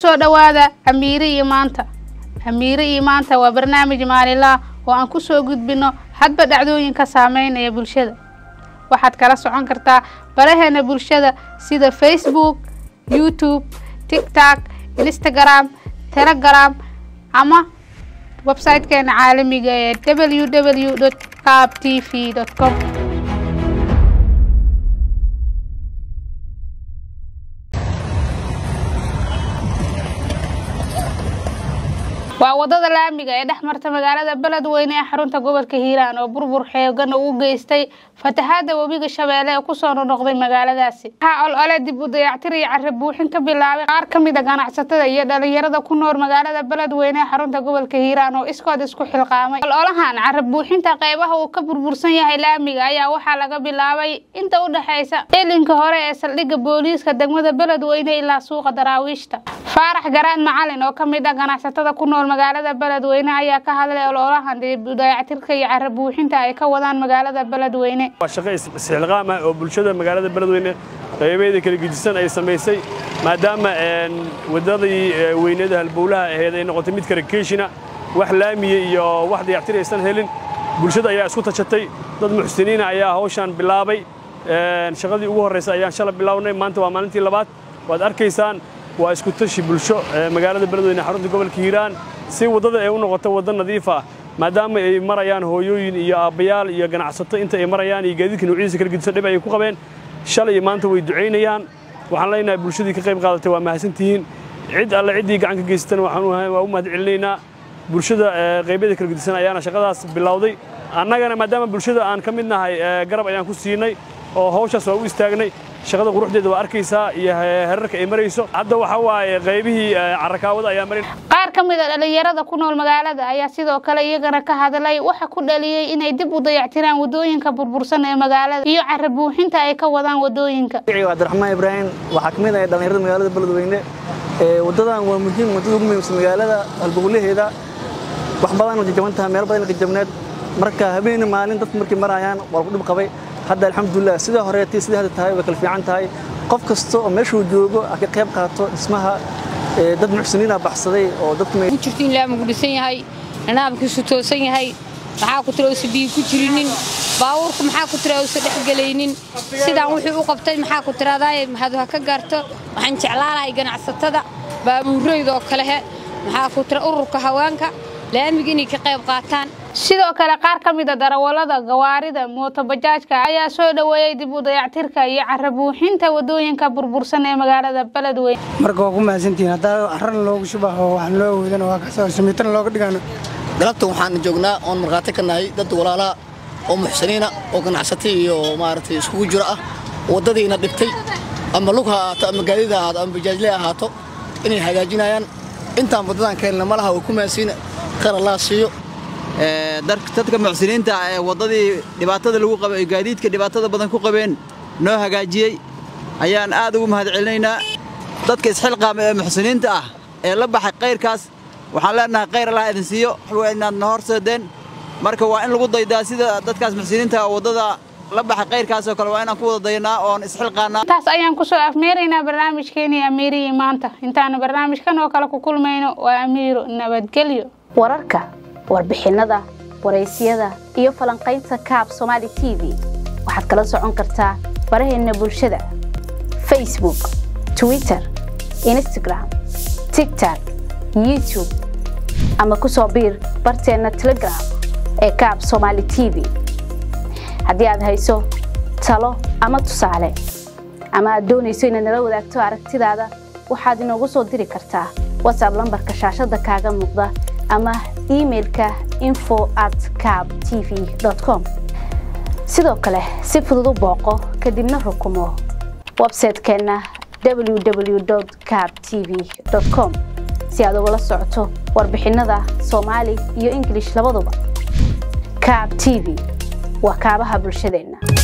kusoo dhowaada amiire iyo maanta amiire iyo maanta waa barnaamij maalinlaah oo aan kusoo gudbino hadba dhacdooyinka saameynaya bulshada waxaad kala socon kartaa baraheena bulshada sida facebook youtube tiktok instagram telegram ama websitekeena caalamiga ee www cab t v com waa wadada laamiga ee dhex marta magaalada beledweyne ee xarunta gobolka hiiraan oo burbur xeegan u geystay fatahaada webiga shabeelle ee kusoo nonoqday magaaladaasi waxaa olole dib u dayactir iyo carri buuxin ka bilaabay qaar ka mid a ganacsatada iyo dhalinyarada ku nool magaalada beledweyne ee xarunta gobolka hiiraan oo iskood isku xilqaamay ololahan carri buuxinta qeybaha uu ka burbursan yahay laamiga ayaa waxaa laga bilaabay inta u dhexeysa ilinka hore ee saldhigga booliiska degmada beledweyne ilaa suuqa daraawiishta faarax garaan macalin oo ka mid ah ganacsatada ku nool magaalada beledweyne ayaa ka hadlay ololahan dib u dayactirka iyo carri buuxinta ay ka wadaan magaalada beledweyne waa shaqo isxilqaam ah oo bulshada magaalada beledweyne qaybeeda kala gedisan ay samaysay maadaama wadadii weynada halbowlaha ahayd ay noqotay mid karakeeshina wax laamiya iyo wax dayactir aysan helin bulshada ayaa isku tashatay dad muxsiniina ayaa hawshan bilaabay shaqadii ugu horraysa ayaan shala bilownay maanta waa maalintii labaad waad arkaysaan waa isku tashi bulsho magaalada beledweyne xarunta gobolka hiiraan si waddada ay u noqoto waddo nadiif ah maadaama ay marayaan hooyooyin iyo aabbayaal iyo ganacsato inta ay marayaan iyo gaadiidka nuucyadiisa kala gedisan dhib ay ku qabeen shalay iyo maanta way ducaynayaan waxaan leenahay bulshadii ka qayb qaadatay waa mahadsantihiin cid alle ciddii gacan ka geysatana waa u mahad celinaynaa bulshada qaybyada kala gedisan ayaana shaqadaas bilowday annagana maadaama bulshada aan ka mid nahay garab ayaan ku siinay oo hawshaas waa u istaagnay shaqada quruxdeeda waa arkaysaa iyo herarka ay marayso hadda waxa waaye qaybihii carakaawada ayaa marin qaar ka mid a dhalinyarada ku nool magaalada ayaa sidoo kale iyagana ka hadlay waxa ku dhaliyey inay dib u dayactiraan wadooyinka burbursan ee magaalada iyo carri buuxinta ay ka wadaan wadooyinka cabdiraxmaan ibraahim waxaa ka mid ah dhalinyarada magaalada beledweyne wadadan waa muhiim wadada ugu muhiimsan magaalada halbowlaheeda wax badan jajaban tahay meel badan jajabneed marka habeen maalin dadku markay marayaan waa lagu dhib qabay hadda alxamdulilah sidai horeetay sidai hadda tahay way kala fiican tahay qof kasta oo meeshuu joogo a ka qayb qaato dhismaha dad muxsiniina baxsaday oo dadku jirto in laamigu dhisan yahay nidaamkiisu toosan yahay maxaa ku tira uusa biyo ku jirinin baabuurka maxaa ku tira uusa dhexgelaynin sidaan wuxuu u qabtay maxaa ku tiraadaay mahadu ha ka gaarto waxaan jeclaalahay ganacsatada baabuurayda oo kalehe maxaa ku tira ururka haweenka laamiga inay ka qayb qaataan sidoo kale qaar ka mid a darawallada gawaarida mootobajaajka ayaa soo dhoweeyey dib u dayactirka iyo carri buuxinta wadooyinka burbursan ee magaalada beledweyne marka waa ku mahadsantihiin haddaa carrana loogu shubaho waxaan loo awoodana waa kasoo samiitana looga dhigano galabta waxaan joognaa oon markhaati ka nahay dad walaalaha oo muxsiniina oo ganacsatay iyo maaragtay iskugu jiro ah waddadiina dhibtay ama lug ha ahaato ama gaadiid ha ahaato ama bajaajle ahaato inay hagaajinayaan intaan waddadan ka helna malaha way ku mahadsiina khayr allah siiyo dadka muxsiniinta ee waddadii dhibaatada lagu qabay oo gaadiidka dhibaatada badan ku qabeen noo hagaajiyey ayaan aad ugu mahad celinaynaa dadka isxilqaama ee muxsiniinta ah ee la baxay kayrkaas waxaan leenahay khayr allah idin siiyo waxwa inaad na horseedeen marka waa in lagu daydaa sida dadkaas muxsiniinta waddada la baxay kayrkaas oo kale waa inaan ku wada dayanaa oon isxilqaanaa intaas ayaan kusoo afmeeraynaa barnaamijkeenii amiirihii maanta intaanu barnaamijkan oo kale ku kulmayno waa amiiro nabadgelyo wararka warbixinnada waraysyada iyo falanqaynta kaab somaali t v waxaad kala socon kartaa baraheenna bulshada facebook twitter instagram tigtok youtube ama ku soo biir barteenna telegram ee kaab somaali t v haddii aad hayso talo ama tusaale ama aad doonayso inaad nala wadaagto aragtidaada waxaad inoogu soo diri kartaa watsab lambarka shaashadda kaaga muuqda ama imailka info at cab t v com sidoo kale si fudud u booqo kadibna rukumo websaytekeenna www cab t v com si aad ugala socoto warbixinnada soomaali iyo ingilish labaduba cab t v waa kaabaha bulshadeenna